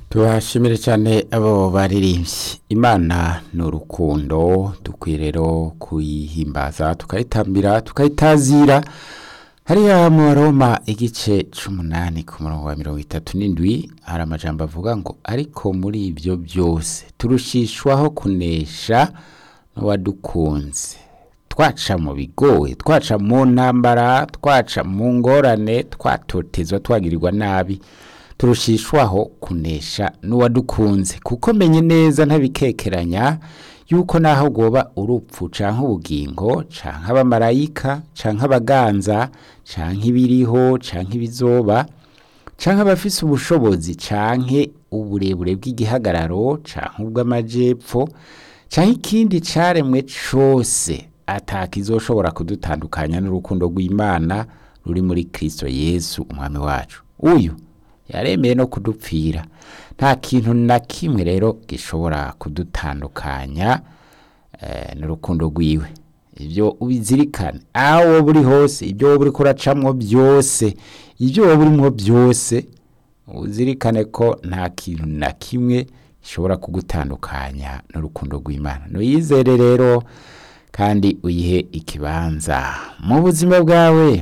tubashimire cyane abo baririmbyi imana ni urukundo dukwiye rero kuyihimbaza tukayitambira tukayitazira hariya mu baroma igice c'umunani ku murongo wa mirongo itatu n'indwi hari amajambo avuga ngo ariko muri ibyo byose turushishwaho kunesha n'uwadukunze twaca mu bigoye twaca mu ntambara twaca mu ngorane twatotezwa twagirirwa nabi turushishwaho kunesha n'uwadukunze kuko menye neza ntabikekeranya yuko naho goba urupfu canke ubugingo canke abamarayika canke abaganza canke ibiriho canke ibizoba canke abafise ubushobozi canke uburebure bw'igihagararo canke ubw'amajepfo canke ikindi caremwe cose atakizoshobora kudutandukanya n'urukundo rw'Imana ruri muri Kristo Yesu umwami wacu uyu yaremeye no kudupfira nta kintu na kimwe rero gishobora kudutandukanya eh, n'urukundo rwiwe ibyo ubizirikane aho woba uri hose ibyo woba uriko uracamwo byose ibyo woba urimwo byose uzirikane ko nta kintu na kimwe gishobora kugutandukanya n'urukundo rw'Imana nuyizere rero kandi uyihe ikibanza mu buzima bwawe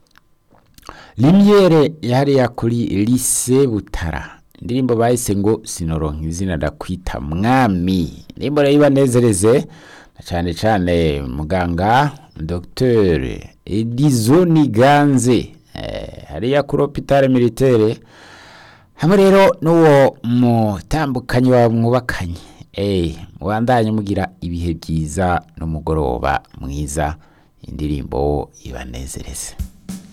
limyere yariya kuri lise butara indirimbo bahise ngo sinoronka izina ndakwita mwami indirimbo rero ibanezereze na cyane cyane muganga dr edison ganze eh, hariya kuri hopitale militaire hamwe rero n'uwo mutambukanyi wawe mwubakanye eh, mubandanye mugira ibihe byiza n'umugoroba mwiza indirimbo ibanezereze